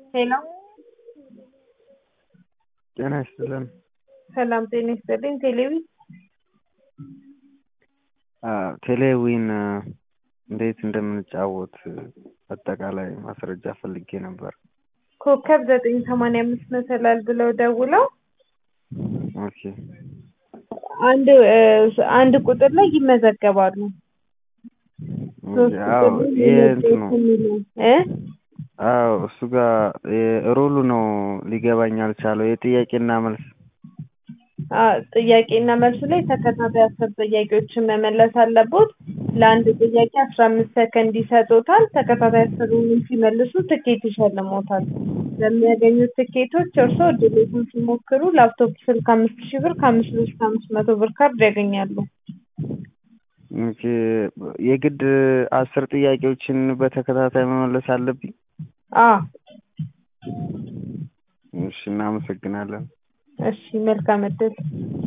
ሄሎ ጤና ይስጥልን። ሰላም ጤና ይስጥልኝ። ቴሌቪ ቴሌዊን እንዴት እንደምንጫወት አጠቃላይ ማስረጃ ፈልጌ ነበር። ኮከብ ዘጠኝ ሰማንያ አምስት መሰላል ብለው ደውለው ኦኬ አንድ አንድ ቁጥር ላይ ይመዘገባሉ። ሶስት አዎ ቁጥር ላይ ይሄ እንትኑ የሚለው እ አዎ እሱ ጋር ሮሉ ነው ሊገባኝ አልቻለው። የጥያቄና መልስ አ ጥያቄና መልሱ ላይ ተከታታይ አስር ጥያቄዎችን መመለስ አለቦት። ለአንድ ጥያቄ አስራ አምስት ሰከንድ ይሰጡታል። ተከታታይ አስሩንም ሲመልሱ ትኬት ይሸልሞታል። ለሚያገኙት ትኬቶች እርስዎ እድሎትን ሲሞክሩ ላፕቶፕ ስልክ አምስት ሺህ ብር ከአምስት ብር እስከ አምስት መቶ ብር ካርድ ያገኛሉ። ኦኬ የግድ አስር ጥያቄዎችን በተከታታይ መመለስ አለብኝ? አ እሺ እናመሰግናለን። እሺ መልካም እድል